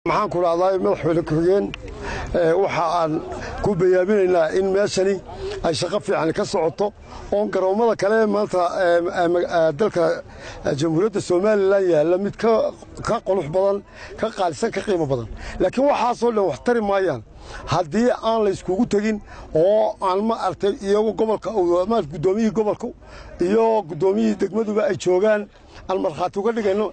maxaan ku dhahdaa madaxweyne ku-xigeen waxa aan ku bayaaminaynaa in meeshani ay shaqo fiican ka socoto oon garoommada kale maanta dalka jamhuuriyadda somalilan yaalla mid ka qulux badan ka qaalisan ka qiimo badan laakiin waxaasoo dhan wax tari maayaan haddii aan layskugu tegin oo aan ma artay iyagu gobolka guddoomiyihii gobolka iyo guddoomiyihii degmaduba ay joogaan aan markhaati uga dhigayno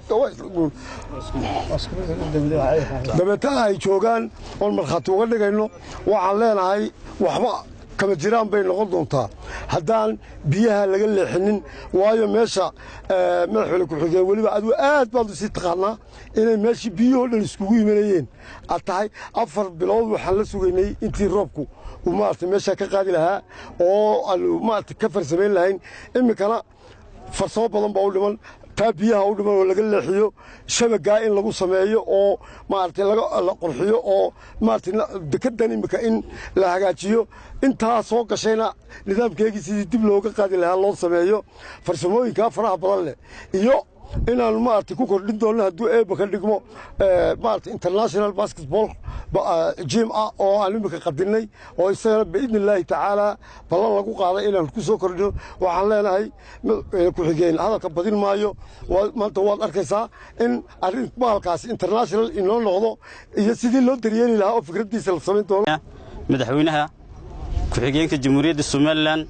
dabeetana ay joogaan oon markhaati uga dhigayno waxaan leenahay waxba kama jiraan bay noqon doontaa haddaan biyaha laga leexinin waayo meesha madaxweyne ku-xigeen weliba adigu aad baad usii taqaanaa inay meeshii biyahoo dhan iskugu imanayeen aad tahay afar bilood waxaan la sugaynay intii roobku uu maarata meeshaa ka qaadi lahaa oo aanu maarata ka farsamayn lahayn iminkana farsamo badan baa u dhiman taa biyaha u dhiman oo laga leexiyo shabagaa in lagu sameeyo oo maaragtay la qurxiyo oo maaragtay dekeddan iminka in la hagaajiyo intaa soo gashayna nidaamkeegii sidii dib looga qaadi lahaa loo sameeyo farsamooyinkaa faraha badan leh iyo inaanu maaragtay ku kordhin doonno hadduu eebba ka dhigmo maaragtay international basketball jim ah oo aan iminka qadinnay oo isagana biidni illaahi tacaalaa ballan lagu qaaday inaanu ku soo kordhino waxaan leenahay ku-xigeen hadalka badin maayo maanta waad arkaysaa in arrin bahalkaasi international inoo noqdo iyo sidii loo daryeeli lahaa oo fikraddiisa la samayn doono madaxweynaha ku-xigeenka jamhuuriyadda somalilan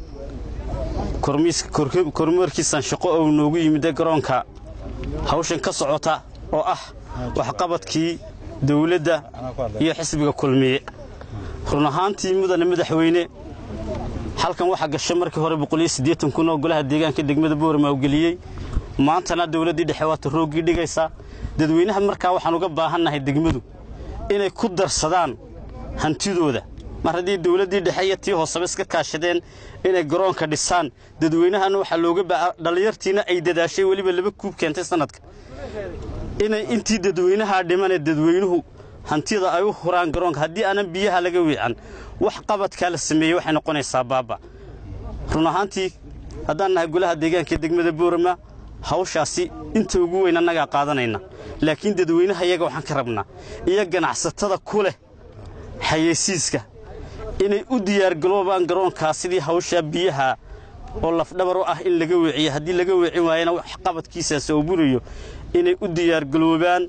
kormeerkiisan shaqo ou noogu yimidda garoonka hawshan ka socota oo ah waxqabadkii dawladda iyo xisbiga kulmiye run ahaantii mudane madaxweyne halkan waxaa gasha markii hore kun oo golaha deegaanka degmada boorama u geliyey maantana dawladdii dhexe waata rooggii dhigaysaa dadweynaha markaa waxaan uga baahannahay degmadu inay ku darsadaan hantidooda mar haddii dawladdii dhexe iyo tii hooseba iska kaashadeen inay garoonka dhisaan dadweynahana waxaa looga baa dhallinyartiina ay dadaashay weliba laba kuub keentay sannadka inay intii dadweynahaa dhimanee dadweynuhu hantida ay u huraan garoonka haddii aanan biyaha laga weecan wax qabadkaa la sameeyey waxay noqonaysaa baaba run ahaantii haddaan nahay golaha deegaanka degmada boorama hawshaasi inta ugu weyn annagaa qaadanayna laakiin dadweynaha iyaga waxaan ka rabnaa iyo ganacsatada ku leh xayeysiiska inay u diyaargaloobaan garoonkaa sidii hawshaa biyaha oo lafdhabar u ah in laga weeciyo haddii laga weecin waayana wax qabadkiisaas oo burayo inay u diyaargaloobaan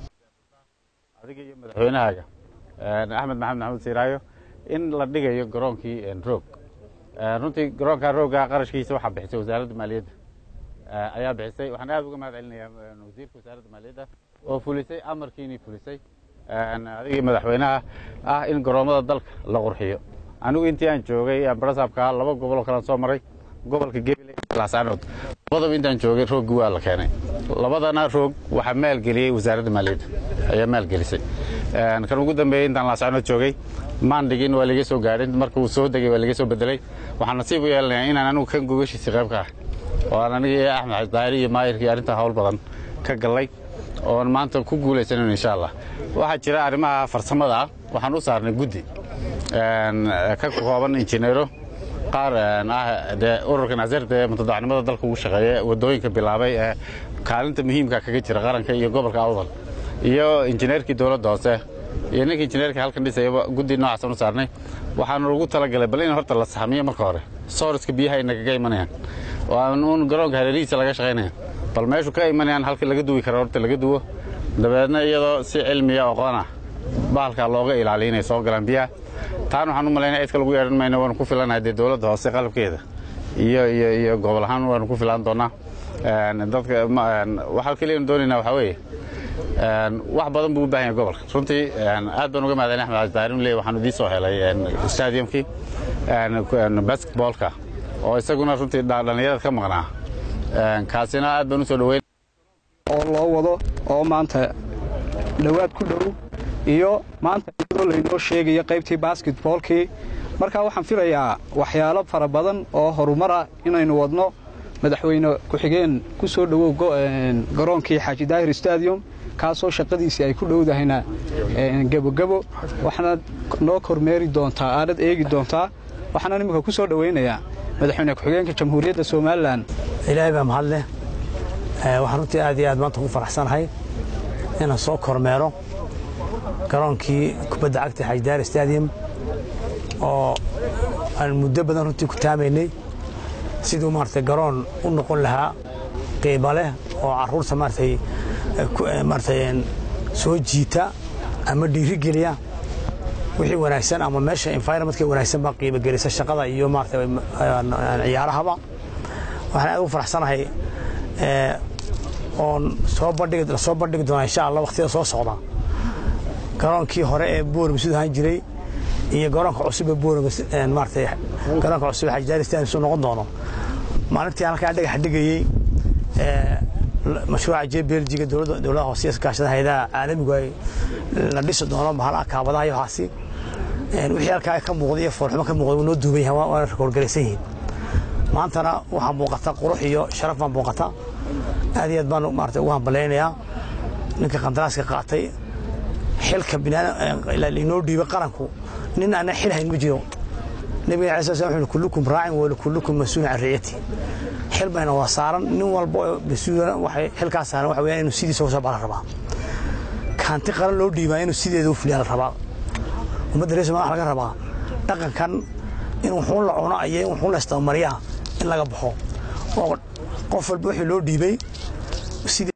adiga iyo madaxweynahaaga axmed maxamed maxamuud siiraayo in la dhigayo garoonkii roog runtii garoonka roogga qarashkiisa waxaa bixisay wasaaradda maaliyadda ayaa bixisay waxaan aad uga mahad celinayaa wasiirka wasaaradda maaliyadda oo fulisay amarkiinii fulisay adigii madaxweynaha ah in garoommada dalka la qurxiyo anigu intii aan joogay barasaabka laba goboloo kalean soo maray gobolka gebile laasanood labadaba intaan joogay rooggi waa la keenay labadana roog waxaa maalgeliyey wasaaradda maaliyadda ayaa maalgelisay kan ugu dambeeyey intaan laasanood joogay maandhigin waa laga soo gaadhin marka uu soo degay waa laga soo bedelay waxaan nasiib u yeelanayaa inaan anigu kan gogashiisii qayb ka ah oo aan anigii axmed xasdaari iyo maayirkii arrintaa hawl badan ka gallay oon maanta ku guulaysanan insha allah waxaa jira arrimaha farsamada ah waxaan u saarnay guddi ka kooban injineero qaar ah dee ururka naasirta ee mutadacnimada dalka ugu shaqeeya waddooyinka bilaabay ee kaalinta muhiimka kaga jira qaranka iyo gobolka awdal iyo injineerkii dowladda hoose iyo ninka injineerka halkan dhisayaba guddi noocaasaan u saarnay waxaanu ugu talagalay bal in horta la saxmiyo marka hore sooriska biyaha ay nagaga imanayaan oo aan uun garoonka hareerihiisa laga shaqaynaya bal meeshu ka imanayaan halka laga duwi kara horta laga duwo dabeedna iyadoo si cilmiya aqoon ah bahalkaa looga ilaaliya inay soo galaan biyaha taan waxaan u malaynaya cidka lagu yeedhan mayna waanu ku filanahay dee dowladda hoose qalabkeeda iyo iyo iyo gobol ahaan waanu ku filaan doonaa dadka waxaa keliya doonaynaa waxaa weeye wax badan buu u baahan yahay gobolka runtii aad baan uga mahadcelin axmed casdaarin leey waxaan idiin soo helay stadiumkii basketballka oo isaguna runtii dhallinyarada ka maqnaa kaasina aad baan u soo dhaweyn oo loo wado oo maanta dhowaad ku dhow iyo maanta iyadoo laynoo sheegayo qaybtii basketboolkii markaa waxaan filayaa waxyaalo fara badan oo horumara inaynu wadno madaxweyne ku-xigeen ku soo dhowow garoonkii xaaji daahir stadium kaasoo shaqadiisii ay ku dhowdahayna gebogebo waxaana noo kormeeri doontaa aadad eegi doontaa waxaana iminka ku soo dhowaynayaa madaxweyne ku-xigeenka jamhuuriyadda somalilan ilaahay baa mahadleh waxaan runtii aad iyo aad maanta ku faraxsanahay inaan soo kormeero garoonkii kubadda cagta xajdaar stadium oo aan muddo badan runtii ku taamaynay siduu maaragtay garoon u noqon lahaa qiimo leh oo carruurta maaragtay maaragtay soo jiita ama dhiirigeliya wixii wanaagsan ama meesha environmentka wanaagsan baa qiimo gelisa shaqada iyo maaragtay ciyaarahaba waxaan aad ugu faraxsanahay oon soo bandhigi la soo bandhigi doonaa insha allah waqtiyada soo socda garoonkii hore ee boorama siduu ahaan jiray iyo garoonka cusub ee boorama maaragtay garoonka cusub ee xajaari stadium suu noqon doono maalintii halkaa dhagax dhigayey mashruuca j belgiga dowladaha hoose kaashada hayadaha caalamigu ay la dhisi doono bahalaha kaabadaha iyo waxaasi wixii halkaa ka muuqda iyo foolxumo ka muuqda noo duuban yahay waana rekoorgalaysan yihiin maantana waxaa muuqata qurux iyo sharaf baa muuqata aad iyo aad baan maarata ugu hambalaynayaa ninka qandaraaska qaatay xilka binaainoo dhiibay qaranku nin aanan xil hayn ma jiro nabiga alai sl slam wuxuu kullukum raacin walikullukum mas-uulin can riciyati xil bayna waa saaran nin walba oo mas-uula waxay xilkaa saaran waxa weeyaan inuu sidiisa uga soo baa la rabaa kaanti qaran loo dhiibaa inuu sideeda u fuliyaa la rabaa ummadda reer somalia waxa laga rabaa dhaqankan in wuxuun la cuno iyo in wuxuun la istabamariyaa in laga baxo oo qof walba wixii loo dhiibay